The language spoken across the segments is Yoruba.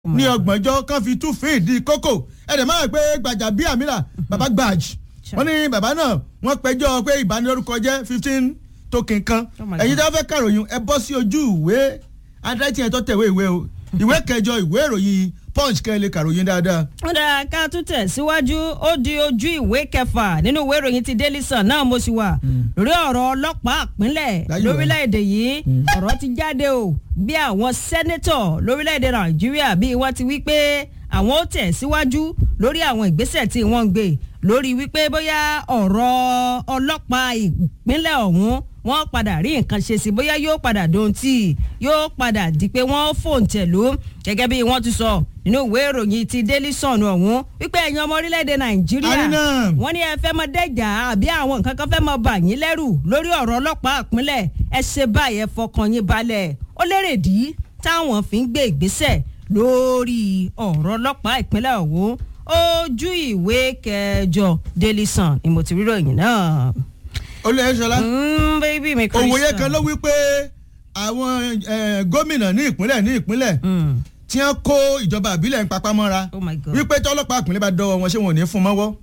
ní ọgbọ̀njọ́ kan fi tún fín ìdí kókò ẹ̀dẹ̀ máa gbé gbàjà bíi àmìlà bàbá gbàj wọ́n ní bàbá náà wọ́n pẹjọ́ pé ìbanilórúkọ jẹ́ fifteen token kan Oh my ẹ̀yin God. tí wọ́n fẹ́ kàròyìn ẹ bọ́ sí ojú ìwé adrẹ́tì yẹn tó tẹ̀wé ìwé o ìwé kẹjọ ìwé ìròyìn punch kẹ́ ẹ lè kàròyìn dáadáa. ó dára ká tún tẹ̀ síwájú ó di ojú ìwé kẹfà nínú ìwé ìròyìn ti Daily Sun náà mo sì wà lórí ọ̀rọ̀ ọlọ́pàá ìpínlẹ̀ Láyé wa. lórílẹ̀‐èdè yìí ọ̀rọ̀ ti jáde o bí àwọn sẹ́nẹ́tọ̀ lórílẹ̀‐èdè Nàìjíríà bí wọ́n ti wí pé àwọn ó tẹ̀ síwájú lórí àwọn ìgbésẹ̀ tí wọ́n ń gbé lórí wípé bóyá ọ̀rọ̀ ọlọ́pàá ìpínlẹ̀ ọ̀hún wọ́n padà rí nǹkan ṣe sí bóyá yóò padà dohun tí yóò padà di pé wọ́n fòǹtẹ̀lú gẹ́gẹ́ bí wọ́n ti sọ nínú ìwé ìròyìn ti Daily Sun ọ̀hún wípé ẹ̀yin ọmọ orílẹ̀-èdè Nàìjíríà Àríná. wọ́n ní ẹ fẹ́ mọ dẹ́jà àbí àwọn nǹkan kan fẹ́ mọ bà yín lẹ́rù lórí ọ̀rọ̀ ọlọ́pàá ìpínlẹ̀ ẹ ṣe báyìí ẹ fọkàn yín balẹ̀ ó lérè dí táwọn fi ń gbé ìgbésẹ̀ lórí ọ̀rọ̀ ọlọ́pàá ìpínlẹ̀ ọ̀hún ojú ìwé kẹjọ Daily Sun ni mo ti rí ròyìn náà. olóyè sọlá Mm, baby mi Krista. òwòye kan ló wí pé àwọn eh, gómìnà ní ìpínlẹ̀ ní ìpínlẹ̀ Mm. tí wọ́n kó ìjọba àbílẹ̀ ń papá mọ́ra Oh my God. wípé tọ́lọ́pàá ìpínlẹ̀ bá dọ́wọ́ wọn ṣé wọn ò ní fún mọ́wọ́.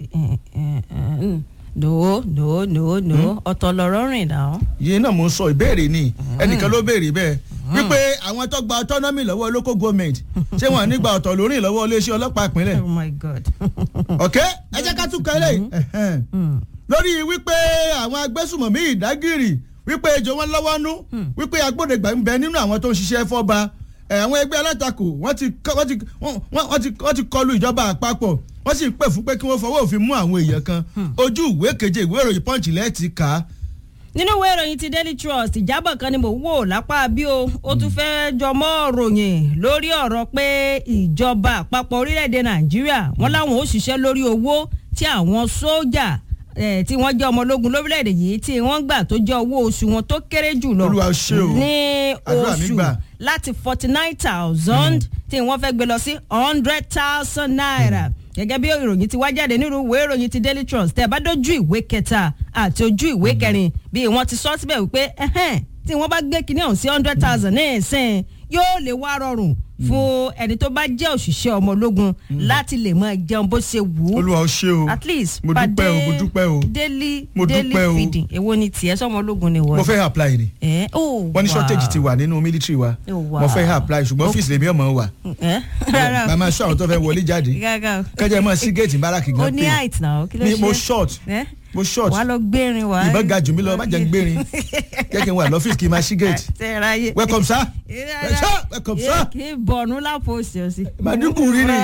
no no no no ọ̀tọ̀ lọ̀rọ̀ rìn náà. yìí náà mo ń sọ ìbéèrè ni ẹnìkan ló béèrè bẹ́ẹ̀ wípé àwọn tó gba autonomy lọ́wọ́ local government ṣé wọn nígbà ọ̀tọ̀ lórí lọ́wọ́ iléeṣẹ́ ọlọ́pàá ìpínlẹ̀ oh my god. ok ẹ jẹ́ ká tún kan eléyìí ẹ̀hẹ́n. lórí wípé àwọn agbésùmọ̀mí ìdágìrì wípé ejò wọn lọ́wọ́ nú wípé agbódegbà ń bẹ nínú àwọn tó ń ṣiṣẹ́ fọ́ba ẹ̀, àwọn ẹgbẹ́ alátakò wọ́n ti kọ́- wọ́n ti wọ́n- wọ́n- wọ́n ti wọ́n ti kọlu ìjọba àpapọ̀ wọ́n sì pè fún pé kí wọ́n fọwọ́ òfin mú àwọn èèyàn kan ojú ìwé keje ìwé ìròyìn punch lẹ́ẹ̀tì kà á nínú ìwé ìròyìn ti daily trust ìjábọ̀ kan ni mò ń wò lápá bí o ó tún fẹ́ jọmọ́ ròyìn lórí ọ̀rọ̀ pé ìjọba àpapọ̀ orílẹ̀-èdè nàìjíríà wọ́n láwọn ó ṣiṣẹ́ lórí owó tí àwọn sójà eh, tí wọ́n jẹ́ ọmọ ológun lórílẹ̀-èdè yìí tí wọ́n gbà tó jẹ́ owó oṣù wọn tó kéré jù lọ Olúwa ó ṣe o. ní Àdúrà mi oṣù gbà. láti forty nine thousand tí wọ́n fẹ́ gbé lọ sí hundred thousand naira gẹ́gẹ́ bí ìròyìn ti wá jáde nínú ìwé ìròyìn ti daily trust tẹ́ ẹ bá dójú ìwé kẹta àti ojú ìwé kẹrin bí wọ́n ti sọ síbẹ̀ wípé ẹ̀hẹ́n tí wọ́n bá gbé kinní ọ̀hún sí hundred thousand ní ìsìn yóò lè wá rọrùn fún ẹni tó bá jẹ́ òṣìṣẹ́ ọmọ ológun láti lè máa jẹun bó ṣe wù ú olúwa ó ṣe o at least mo dúpẹ́ o mo dúpẹ́ o daily Mo daily dúpẹ́ o. feeding èwo ni tiẹ̀ sọmọ ológun ni wọ́n. mo fẹ́ apply ni ẹ̀ ó wọ́n ní shortage ti wà nínú military wa Oh, wow. mo fẹ́ apply ṣùgbọ́n ọ́fíìsì lèmi ọmọ wà ẹ̀ rárá màmá sọ àwọn tó fẹ́ wọlé jáde gàgà kẹjẹ mọ sí géètì báràkì ó gan ní height náà kí ló Ni ṣe mo short ẹ́ mo short wàá lọ gbérin wàá ìbọn ga jù mí lọ má jẹ́ ń gbérin jẹ́ kí n wà lọ́fíìsì kí n máa sí géètì tẹ ráyè. welcome sir sir welcome sir kí n bọ̀nù lápò òsì òsì. màdúkù rírì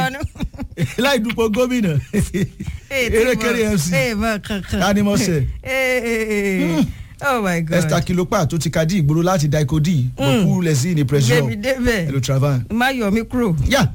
láì dúpọ̀ gómìnà erékeré fc ee mọ kankan. Animọ̀sẹ̀. ee ee oh my god. esther kilopa tó ti ka dí ìgboro láti daiko dí bòkú lẹ́sìn ní pressure débi débẹ̀ hello travan. má yọ mí kúrò. yá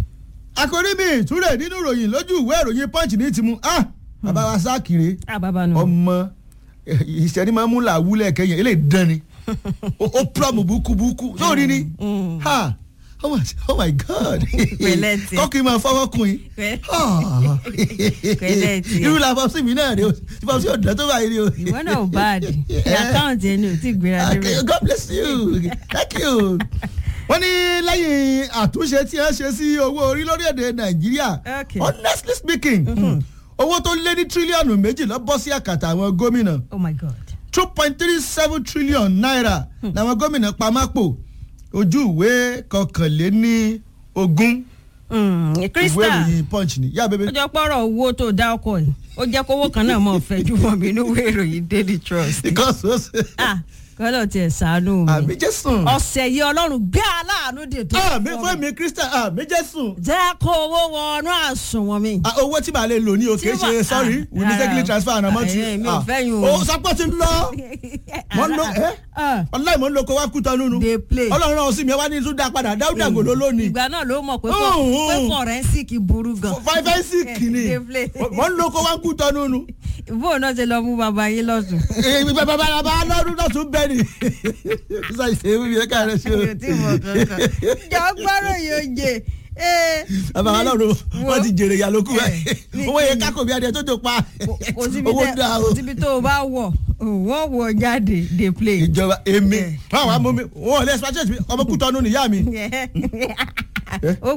àkòrí mi ìtúrẹ̀ nínú ìròyìn lójú ìwé ìròyìn punch ní tìmú ah bàbá wa sákìrè a bàbá nù. ọmọ ìṣẹ́ni máa ń mú làwúlẹ̀ kẹyìn eléyìí dán ni ó ó púrọ̀mù búkúbúkú sórí ni ha oh my, oh my god Pẹ̀lẹ́ tiẹ̀. kọ́kì máa fọwọ́ kun yín Pẹ̀- Ah. Pẹ̀lẹ́ tiẹ̀. irú la fọ́sí mi náà rè o fọ́sí ọ̀dọ́ tó báyìí rè o. ìwọ náà ò bá a dì ní àkáǹtì ẹni ò tí ì gbéra Okay, débẹ̀. God bless you thank you. wọ́n ní lẹ́yìn àtúnṣe tí wọ́n ṣe sí owó orí lórílẹ̀‐èdè nàìjíríà Okay. honestly speaking owó tó lé ní tírílíọ̀nù méjì lọ bọ́ sí àkàtà àwọn gómìnà oh my god. two point three seven trillion naira làwọn gómìnà pamọ́pò ojú ìwé kọkànléní ogún Mm, ìwé Krista ìròyìn punch ni yá bébé. ó jọ pọ̀rọ̀ owó tó dá ọkọ̀ yìí ó jẹ́ kówó kan náà mọ̀ fẹ́ ju mọ́ mi ní ìwé ìròyìn daily trust. because ó ṣe ah kọ́lọ̀ tiẹ̀ ṣàánú mi. àmì jésùn ọ̀sẹ̀ yìí ọlọ́run gbé aláàánú dè tó. àmì fún mi krista àmì jésùn jẹ́ kó owó wọnú àsùnwọ̀n mi. Ah, owó tí màá lè lò ní o kì í Tí ṣe mà- sorry ah, we mistakenly rárá. transfer àná mọ́ ti Ah, èmi ò fẹ́ yín o. o sapò ti lọ mọ̀ ń lo ẹ́ Ah, ọláì mọ̀ ń lo kó wá kú tán nínú Dey play. ọlọ́run náà sì mi ẹ wá ní tún dá padà dáúdà gòló lónìí ìgbà náà ló mọ̀ pé Oh, fọ- oh. pé forensic burú gan. five five six ni Dey play. mọ̀ ń lo kó wá kú tán nínú bóun náà ṣe lọ mú bàbá yín lọ́sùn. bàbá bàbá lọ́dún náà tún bẹ́ẹ̀ ni sísá ìṣe wíwí ẹ̀ káàrẹ̀ ṣe o mi ò tí ì mọ̀ kankan. jọ gbọ́dọ̀ yóò jẹ. ee, bàbá wa lọ́run wọ́n ti jèrè ìyá lókù Eh, báyìí owó yẹn kákò bí adìẹ tó tó pa kò síbi owó tẹ- dá o kò síbi tó o bá wọ̀ wọ́n wọ̀ jáde dey play. ìjọba èmi Eh. wọn àwọn amómi wọn ò lè ṣe ọmọ kútọ́nù nìyá mi ó